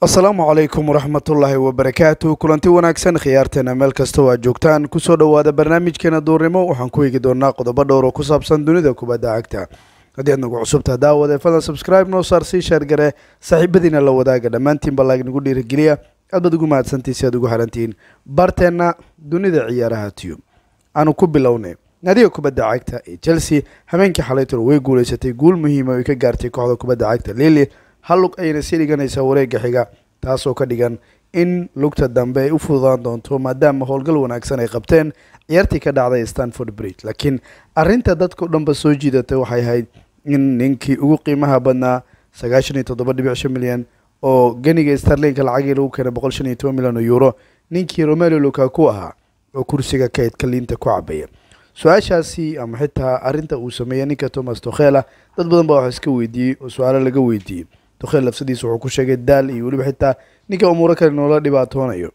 asalaamu calaykum waraxmatullaahi wabarakaatu kulanti wanaagsan khiyaarteena meel kasta oo aad joogtaan kusoo dhowaada barnaamijkeena duurnimo waxaan ku eegi doonaa qodobo dhowr oo ku saabsan dunida kubadda cagta haddii aad nagu cusubtaa daawade fadlan subscribe noo saar sii sheergare saaxiibadiina la wadaaga dhammaantiinba laag nagu dhiirigeliya aad baad ugu mahadsantii si aad ugu harantihiin barteenna dunida ciyaaraha tube aanu ku bilownay naadiga kubadda cagta ee chelsea habeenkii xalaytol way guuleysatay guul muhiima ay ka gaartay kooxda kubadda cagta lili hal lug ayayna sii dhiganaysaa wareega xiga taasoo ka dhigan in lugta dambe ay u fududaan doonto maadaama howlgal wanaagsan ay qabteen ciyaartii ka dhacday stanford bridge laakiin arinta dadkao dhanba soo jiidatay waxay ahayd in ninkii ugu qiimaha badnaa sagaashan iyo toddoba dhibic shan milyan oo geniga starlinka lacagii lagu keenay boqol shan iyo toban milyan oo euro ninkii romelo lukaku ahaa oo kursiga kaydka liinta ku cabaya su-aashaasi ama xitaa arinta uu sameeyey ninka thomas tokhela dad badan baa wax iska weydiiyey oo su-aalo laga weydiiyey tokhel lafsadiisa wuxuu ku sheegay daal iyo weliba xitaa ninka umuuro kale noola dhibaatoonayo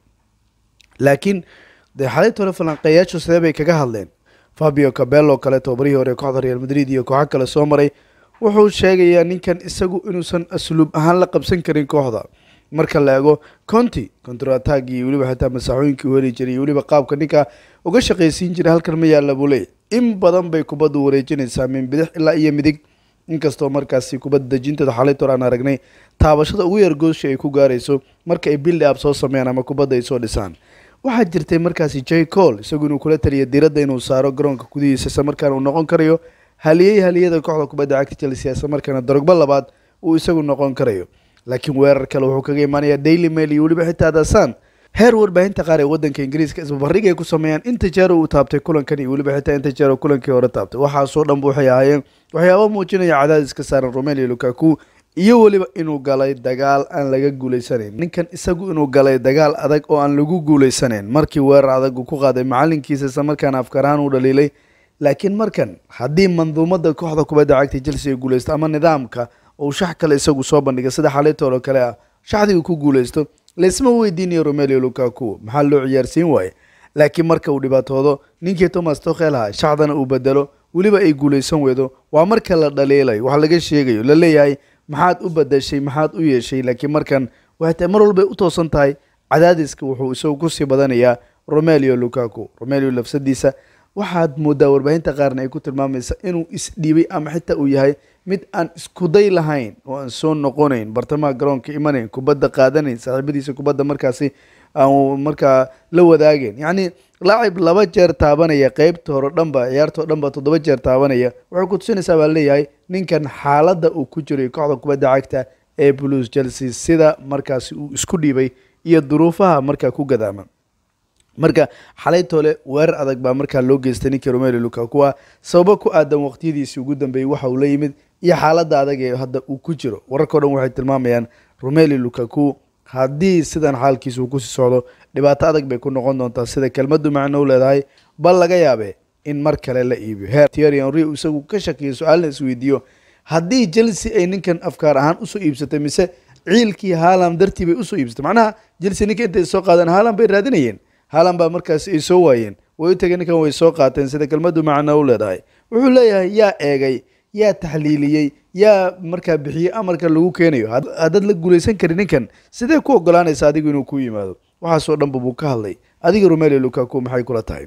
laakiin dee xalayt hore falanqeeyaashu sidee bay kaga hadleen fabio cabello kale tobabarihii hore kooxda real madrid iyo kooxo kale soo maray wuxuu sheegayaa ninkan isagu inuusan asluub ahaan la qabsan karin kooxda marka la eego conti contratag iyo weliba xitaa masaaxooyinkii u heli jiray iyo weliba qaabka ninka uga shaqaysiin jiray halkan ma yaalla buu leey in badan bay kubaddu wareejinaysaa min bidix ilaa iyo midig inkastoo markaasi kubadda dejinteeda xalaytor aan aragnay taabashada ugu yar gooshi ay ku gaarayso marka ay bildi ab soo sameeyaan ama kubadda ay soo dhisaan waxaa jirtay markaasi j cole isagu inuu kula taliya diradda inuu saaro garoonka gudihiisa isla markaana uu noqon karayo haliyey haliyada kooxda kubadda cagta chelsea isla markaana darogbo labaad uu isagu noqon karayo laakiin weerar kale wuxuu kaga imaanaya daily mail iyo weliba xitaa dasan heer warbaahinta qaar ee wadanka ingiriiska isbabarrig ay ku sameeyaan inta jeer uu taabtay kulankan iyo weliba xitaa inta jeer kulankii hore taabtay waxaasoo dhanba waxay ahaayeen waxyaaba muujinaya cadaadis ka saaran romelo lukaku iyo weliba inuu galay dagaal aan laga guuleysanayn ninkan isagu inuu galay dagaal adag oo aan lagu guuleysanayn markii weerar adag uu ku qaaday macalinkiisa isla markaana afkar ahaan uu dhaliilay laakiin markan haddii manduumada kooxda kubadda cagta chelsea ay guuleysto ama nidaamka uu shax kale isagu soo bandhiga sida xalaytoolo kale ah shaxdigu ku guuleysto laysma weydiinayo romelo lukaku maxaa loo ciyaarsiin waaye laakiin marka uu dhibaatoodo ninkii thomas tokhel aha shacdana uu bedelo weliba ay guuleysan weydo waa marka la dhaliilayo wax laga sheegayo la leeyahay maxaad u badashay maxaad u yeeshay laakiin markan waxay tahay mar walbay u toosan tahay cadaadiska wuxuu isagu kusii badanayaa romelio lukaku romelio lafsadiisa waxaad moodaa warbaahinta qaarna ay ku tilmaamaysa inuu isdhiibay ama xitaa uu yahay mid aan iskuday lahayn oo aan soo noqonayn bartamaha garoonka imanayn kubadda qaadanayn saaxiibadiisa kubadda markaasi aan markaa la wadaageen yacni laacib laba jeer taabanaya qeybta hore dhanba ciyaartao dhanba toddoba jeer taabanaya waxay ku tusinaysaa baa leeyahay ninkan xaaladda uu ku jiray kooxda kubadda cagta ee blues chelsea sida markaasi uu isku dhiibay iyo duruufaha markaa ku gadaama marka xalaytoole weerar adag baa markaa loo geystay ninkii romelo lukaku ah sababo ku aadan waqtiyadiisii ugu dambeeyey waxa uu la yimid iyo xaaladda adag ee hadda uu ku jiro wararkao dhan waxay tilmaamayaan romelo lukaku haddii sidan xaalkiisa uu kusii socdo dhibaato adag bay ku noqon doontaa sida kelmaddu macno u leedahay bal laga yaabe in mar kale la iibiyo heer tieri henry isagu ka shakiyo su-aalna isweydiiyo haddii chelsea ay ninkan afkaar ahaan usoo iibsatay mise ciilkii haalan dartii bay usoo iibsatay macnaha chelsea ninka intay soo qaadeen haalan bay raadinayeen haalan baa markaasi ay soo waayeen way u tageen ninkan way soo qaateen sida kelmaddu macno u leedahay wuxuu leeyahay yaa eegay yaa taxliiliyey yaa markaa bixiyey amarka lagu keenayo haddaad la guulaysan karin ninkan sidee ku ogolaanaysa adigu inuu ku yimaado waxaasoo dhanba buu ka hadlay adiga romelo lukaku maxay kula tahay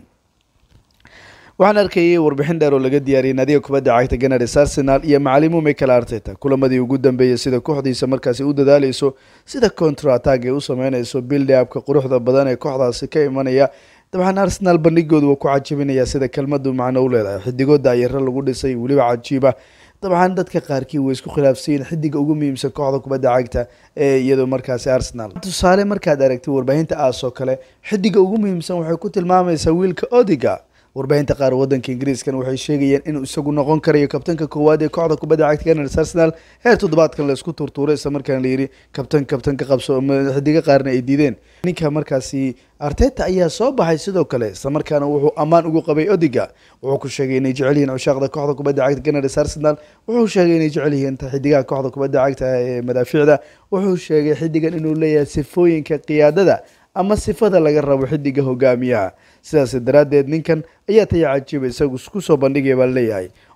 waxaan arkayay warbixin dheer oo laga diyaariyay naadiga kubadda cagta ganars arsenal iyo macalimu michael arteta kulamadii ugu dambeeyey sida kooxdiisa markaasi u dadaaleyso sida contratag ay u sameyneyso bildi abka quruxda badan ee kooxdaasi ka imanaya dabcan arsenal bandhigoodu waa ku cajabinaya sida kelmadu macno u leedahay xidigo daayaro lagu dhisay weliba cajiiba dabcan dadka qaarkii way isku khilaafsayiin xidiga ugu muhiimsan kooxda kubadda cagta ee iyadoo markaasi arsenal tusaale markaad aragtay warbaahinta aas oo kale xidiga ugu muhiimsan waxay ku tilmaamaysaa wiilka odiga warbaahinta qaar wadanka ingiriiskan waxay sheegayeen inuu isagu noqon karayo kabtanka koowaad ee kooxda kubadda cagta ganars arsenal heer toddobaadkan la isku turtuuray isla markaana layidhi kabtan kabtan ka qabso xidigo qaarna ay diideen ninka markaasi arteta ayaa soo baxay sidoo kale isla markaana wuxuu ammaan ugu qabay odiga wuxuu ku sheegay inay jecel yihiin cushaaqda kooxda kubadda cagta ganars arsenal wuxuu sheegay inay jecel yihiin xidigaha kooxda kubadda cagta ee madaafiicda wuxuu sheegay xidigan inuu leeyahay sifooyinka qiyaadada ama sifada laga rabo xidiga hogaamiyaha sidaas daraaddeed ninkan ayaa taya cajiiba isagu kusoo bandhigaya baa leeyahay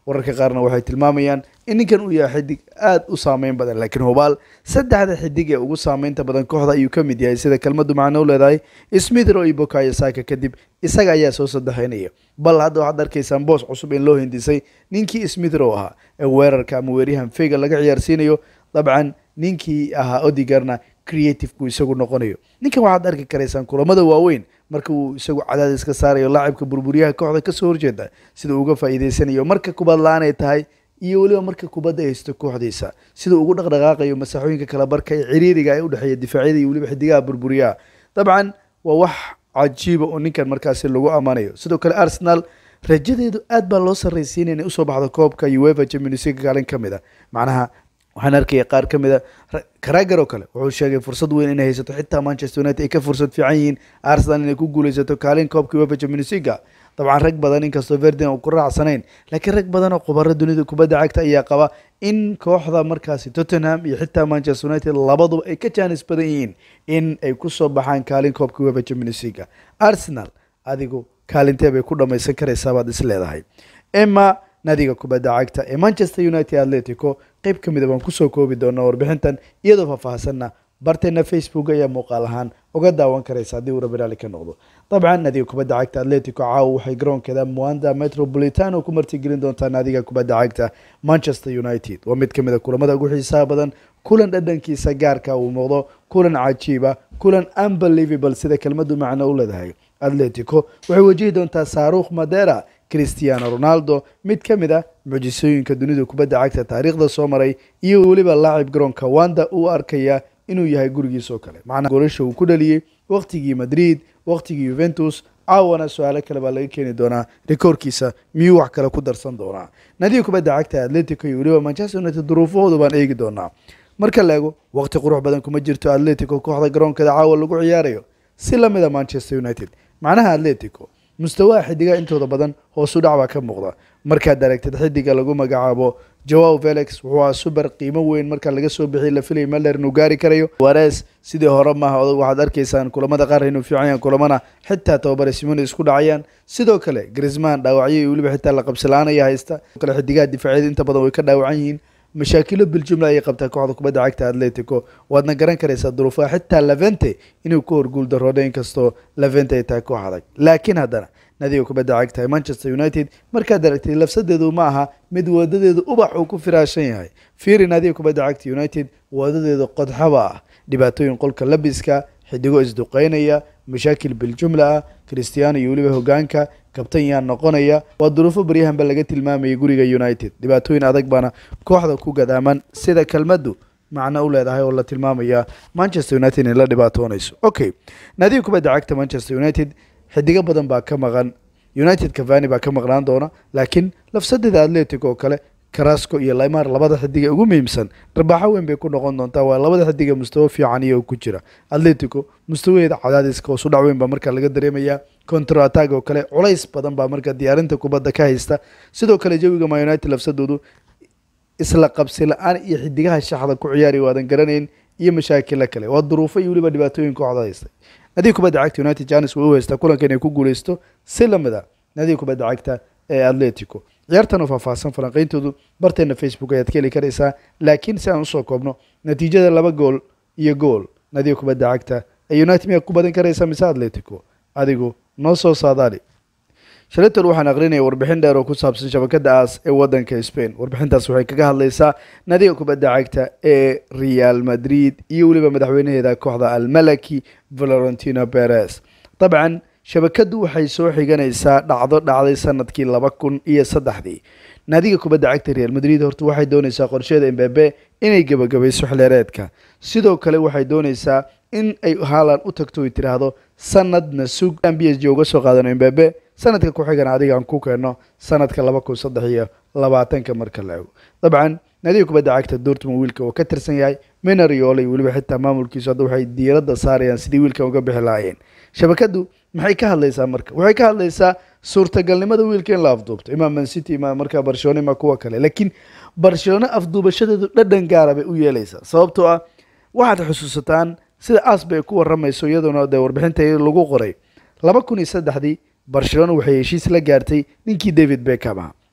wararka qaarna waxay tilmaamayaan in ninkan uu yahay xidig aada u saameyn badan laakiin hubaal saddexda xidig ee ugu saameynta badan kooxda ayuu ka mid yahay sida kelmadu macno u leedahay smithro iyo bokayo saka kadib isaga ayaa soo saddexeynaya bal hadda waxaad arkaysaan boos cusub in loo hindisay ninkii smithro ahaa ee weerarka ama weeryahan fega laga ciyaarsiinayo dabcan ninkii ahaa odigarna creativku isagu noqonayo ninkan waxaad arki karaysaan kulamada waaweyn marka uu isagu cadaadis ka saarayo laacibka burburyaha kooxda kasoo horjeeda sida uga faa'iideysanayo marka kubad la-aan ay tahay iyo weliba marka kubadda ay haysto kooxdiisa sida ugu dhaqdhaqaaqayo masaaxooyinka kala barka ee ciriiriga ee udhexeeya difaacyada iyo weliba xidigaha burburyaha dabcan waa wax cajiiba oo ninkan markaasi lagu ammaanayo sidoo kale arsenal rajadeedu aad baa loo sarraysiinaya inay usoo baxdo koobka uefa champions league kaalin ka mid a macnaha waxaan arkaya qaar ka mid a karager oo kale wuxuu sheegay fursad weyn inay haysato xitaa manchester united ay ka fursad fiican yihiin arsenal inay ku guuleysato kaalin koobka uefa champions league dabcan rag badan inkastoo verdin uu ku raacsanayn laakiin rag badan oo khubaro dunida kubadda cagta ayaa qaba in kooxda markaasi tottenham iyo xitaa manchester united labaduba ay ka jaanis badan yihiin in ay kusoo baxaan kaalin koobka uefa champions league arsenal adigu kaalintee bay ku dhammaysan karaysaa baad is leedahay emma nadiga kubadda cagta ee manchester united atletico qeyb ka mida baan kusoo koobi doonaa warbixintan iyadoo faahfaahsanna barteena facebook ayaa muuqaal ahaan uga daawan karaysa haddii uu rabiraali ka noqdo dabcan nadiga kubadda cagta atletico caawa waxay garoonkeeda muanda metropolitano ku martigelin doontaa naadiga kubadda cagta manchester united waa mid ka mid a kulamada ugu xiisaha badan kulan dhadhankiisa gaarka uu muuqdo kulan cajiiba kulan unbelievable sida kelmadu macno u leedahay atletico waxay wajihi doontaa saarukh madera cristiano ronaldo mid ka mid ah mucjisooyinka dunida kubadda cagta taariikhda soo maray iyo weliba laacib garoonka wanda uu arkaya inuu yahay gurigiis oo kale macnaa goolasha uu ku dhaliyey waqtigii madrid waqtigii yuventus caawana su-aalo kale baa laga keeni doonaa rikoorkiisa miyuu wax kale ku darsan doonaa nadiga kubadda cagta atletico iyo weliba manchester united duruufahooda baan eegi doonaa marka la ego waqti qurux badan kuma jirto atletico kooxda garoonkeeda caawa lagu ciyaarayo si lamid a manchester united macnaha atletico mustawaha xidigaha intooda badan hoosu dhac baa ka muuqda markaad aragtid xidiga lagu magacaabo joao felix wuxuu ahaa suber qiimo weyn marka laga soo bixiyay la filay melder inuu gaari karayo wares sidii hore maaha odag waxaad arkaysaan kulamada qaar inuu fiican yahan kulamana xitaa tababare simoni isku dhacayaan sidoo kale grisman dhaawacyo iyo weliba xitaa la qabsilaanaya haysta kale xidigaha difaacyada inta badan way ka dhaawacan yihiin mashaakilo biljumla ayay qabtaa kooxda kubadda cagta atletico waadna garan karaysaa duruufaha xitaa levente inuu ku horguul daroodo inkastoo levente ay tahay koox adag laakiin haddana nadiga kubadda cagta ee manchester united markaad aragtid lafsadeedu ma aha mid wadadeedu ubax uu ku firaashan yahay fiiri nadiga kubadda cagta united wadadeedu qodxaba ah dhibaatooyin qolka labiska xidigo isduqeynaya mashaakil biljumla ah christiano iyo weliba hogaanka kabtan yaa noqonaya waa duruufo baryahanba laga tilmaamayay guriga united dhibaatooyin adag baana kooxda ku gadaaman sida kelmaddu macno u leedahay oo la tilmaamaya manchester united inay la dhibaatoonayso okay naadiga kubadda cagta manchester united xidigo badan baa ka maqan united cavani baa ka maqnaan doona laakiin lafsadeeda atletic oo kale carasco iyo limar labada xidiga ugu muhiimsan dharbaaxo weyn bay ku noqon doontaa waa labada xidiga mustawo fiican iyo ku jira atletico mustawaheeda cadaadiska hoosu dhac weyn baa markaa laga dareemayaa contro attag oo kale culays badan baa marka diyaarinta kubadda ka haysta sidoo kale jawiga ma united lafsadoodu isla qabsi la-aan iyo xidigaha shaxda ku ciyaari waadan garanayn iyo mashaakila kale waa duruufo iyo weliba dhibaatooyin kooxda haystay nadiga kubadda cagta united janis way u haystaa kulanka inay ku guuleysto si lamid a nadiga kubadda cagta ee atletico ciyaartan oo faahfaahsan falanqeyntoodu barteena facebook ayaad ka heli karaysaa laakiin si aan usoo koobno natiijada laba gool iyo gool nadiga kubadda cagta ee united miyaa ku badan karaysaa mise atletico adigu noo soo saadaali shaletor waxaan aqrinaya warbixin dheer oo ku saabsan shabakada aas ee wadanka spain warbixintaas waxay kaga hadleysaa nadiga kubadda cagta ee real madrid iyo weliba madaxweynaheeda kooxda almalaki valorentino perez dabcan shabakadu waxay soo xiganaysaa dhacdo dhacday sanadkii laba kun iyo saddexdii naadiga kubadda cagta real madrid horta waxay dooneysaa qorsheeda embebe inay gebagabayso xleereedka sidoo kale waxay dooneysaa in ay haalan u tagto ay tiraahdo sanadna sug aan b s g uga soo qaadano embebe sanadka ku xigana adiga aan ku keeno sanadka laba kun saddex iyo labaatanka marka la ego dabcan naadiga kubadda cagta dortmund wiilka oo ka tirsan yahay menariole iyo weliba xitaa maamulkiisu hadda waxay diiradda saarayaan sidii wiilkan uga bixi lahaayeen shabakadu maxay ka hadlaysaa marka waxay ka hadlaysaa suurtagalnimada wiilka in la afduubto ima mancity ima markaa barcelona ima kuwa kale laakiin barcelona afduubashadeedu dhadhan gaara bay u yeeleysaa sababtoo ah waxaad xusuusataan sida as bay ku waramayso iyadoona dee warbixinta lagu qoray laba kun iyo saddexdii barcelona waxay heshiis la gaartay ninkii david beckham aha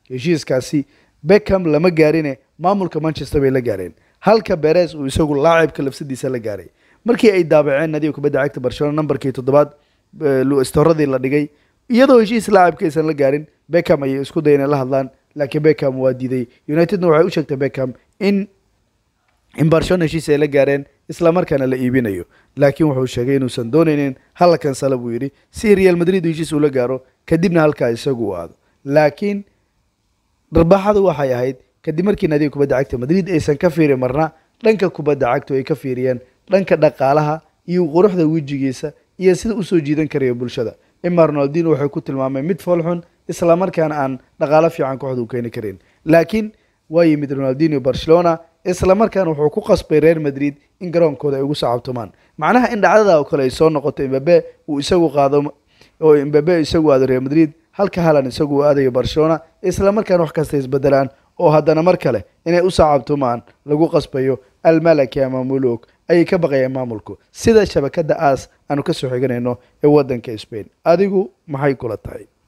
heshiiskaasi beckham lama gaarine maamulka manchester bay la gaareen halka beres uu isagu laacibka lafsadiisa la gaaray markii ay daabaceen nadiga kubadda cagta barcelona nambarkii toddobaad storadii la dhigay iyadoo heshiis laacibka aysan la gaarin beckham ayay isku dayeen la hadlaan laakiin beckham waa diiday unitedna waxay u sheegtay beckham in in barcelona heshiis ay la gaareen isla markaana la iibinayo laakiin wuxuu sheegay inuusan doonaynin hala kansala buu yidhi si real madrid heshiis ula gaaro kadibna halkaa isagu u aado laakiin dharbaaxadu waxay ahayd kadib markii nadiga kubadda cagta madrid aysan ka fiirin marna dhanka kubadda cagtu ay ka fiiriyeen dhanka dhaqaalaha iyo quruxda wejigiisa iyo sida usoo jiidan karaya bulshada ima ronaldino waxay ku tilmaameen mid foolxun isla markaana aan dhaqaalo fiican kooxda u keeni karin laakiin waa yimid ronaldino barcelona isla markaana wuxuu ku qasbay reer madrid in garoonkooda ay ugu sacabtumaan macnaha in dhacdada oo kale ay soo noqoto imbabe uu isagu qaado oo imbabe isagu aado real madrid halka halan isagu uu aadayo barcelona isla markaana wax kasta isbedelaan oo haddana mar kale inay u sacabtumaan lagu qasbayo almalaki ama muluk ayay ka baqayeen maamulku sida shabakada aas aanu kasoo xiganayno ee wadanka spain adigu maxay kula tahay